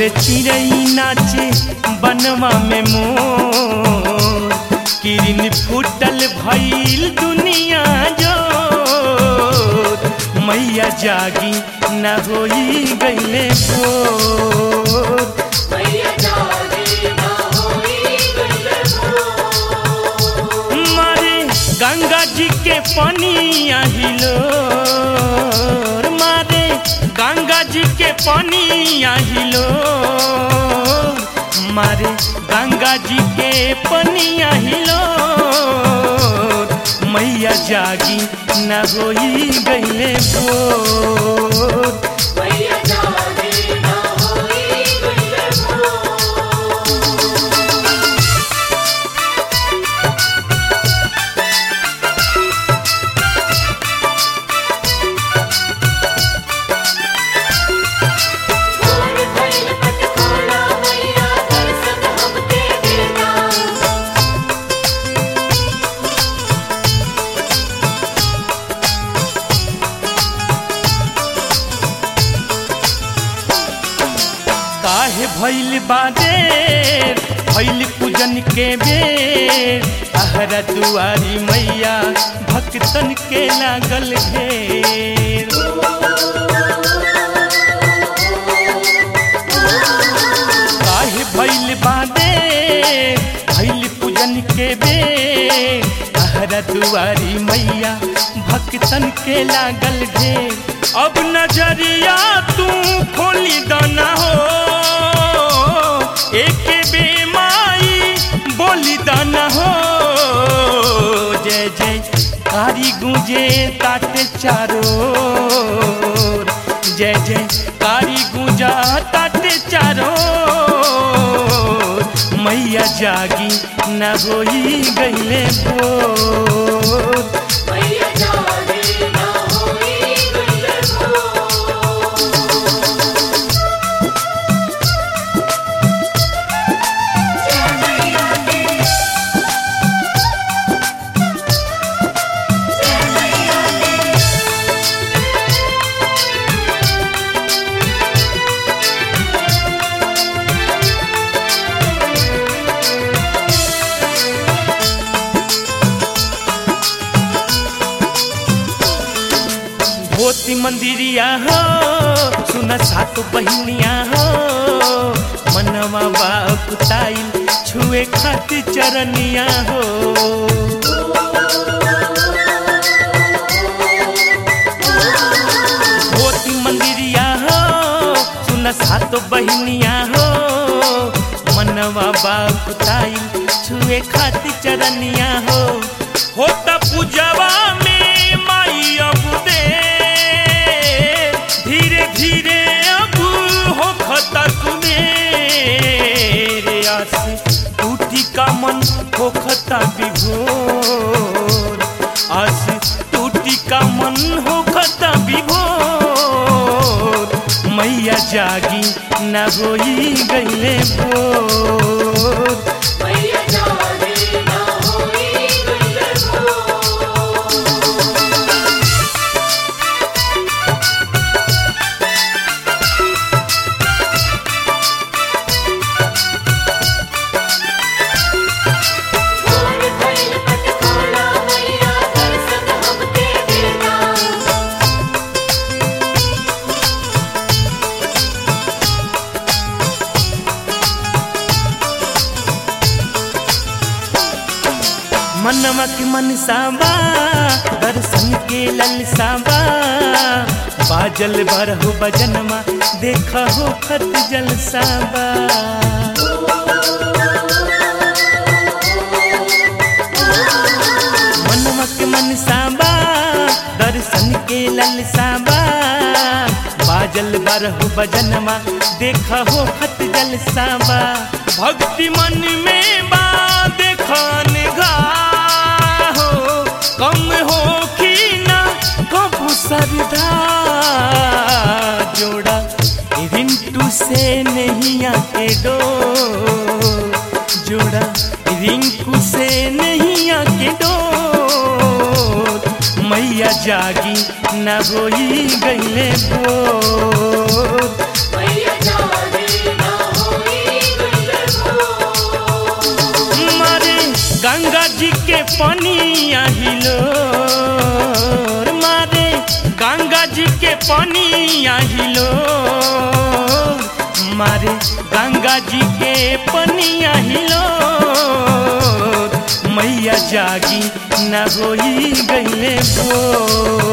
बोले चिड़ई नाचे बनवा में मोर किरण फूटल भइल दुनिया जो मैया जागी न होई गईले भोर मैया जागी ना होई गईले भोर। मारे गंगा जी के पानी आहिलो मारे गंगा जी के पानी आहिलो मारे गंगा जी के पानी आहिलो मैया जागी न होई गईले भोर मैया जागी ना होई गईले भोर। भोर भइल पटखोला मैया दर्शन हमके देना काहे भइल बादेर भइल पूजन के बेर अहरा दुआरी मैया भक्तन के लागल घेर काहे भइल बादेर भइल पूजन के बेर अहरा दुआरी मैया भक्तन के लागल घेर अब नजरिया तू खोली दाना हो एक बेमाई बोली दाना हो जय जय कारी गुंजे ताटे चारो जय जय कारी गुंजा ताटे चारो मैया जागी न होई गईले भोर मैया जागी ना होई गईले भोर। जय मैया दी जय मैया दी भोती मंदिरिया हो सुन सात बहिनिया हो मनवा बापुताइल छुए खातिर चरनिया हो भोती मंदिरिया हो सुन सात बहिनिया हो मनवा बापुताइल छुए खातिर चरनिया हो होता पूजवा में माई अब दे धीरे धीरे अब हो खता रे आस टूटी का मन हो खता विभोर आस टूटी का मन हो खता विभोर मैया जागी न होई गईले भोर मैया जागी ना होई गईले भोर। भोर भइल पटखोला मैया दर्शन हमके देना मनवा के मन साबा दर्शन के ललसाबा बाजल बरहु बजनमा देख हो खत जलसाबा मनवा के मन साबा दर्शन के ललसाबा बाजल बरहु बजनमा देख हो खत जलसाबा भक्ति मन में बा देखन घा हो कम हो की ना कबू सरदा जोड़ा रिंटू से नहीं आके डो जोड़ा रिंकू से नहीं आके डो मैया जागी न होई गईले भोर मैया जागी ना जी के पनिया हिलो मारे गंगा जी के पनिया हिलो मारे गंगा जी के पनिया हिलो मैया जागी न होई गईले भोर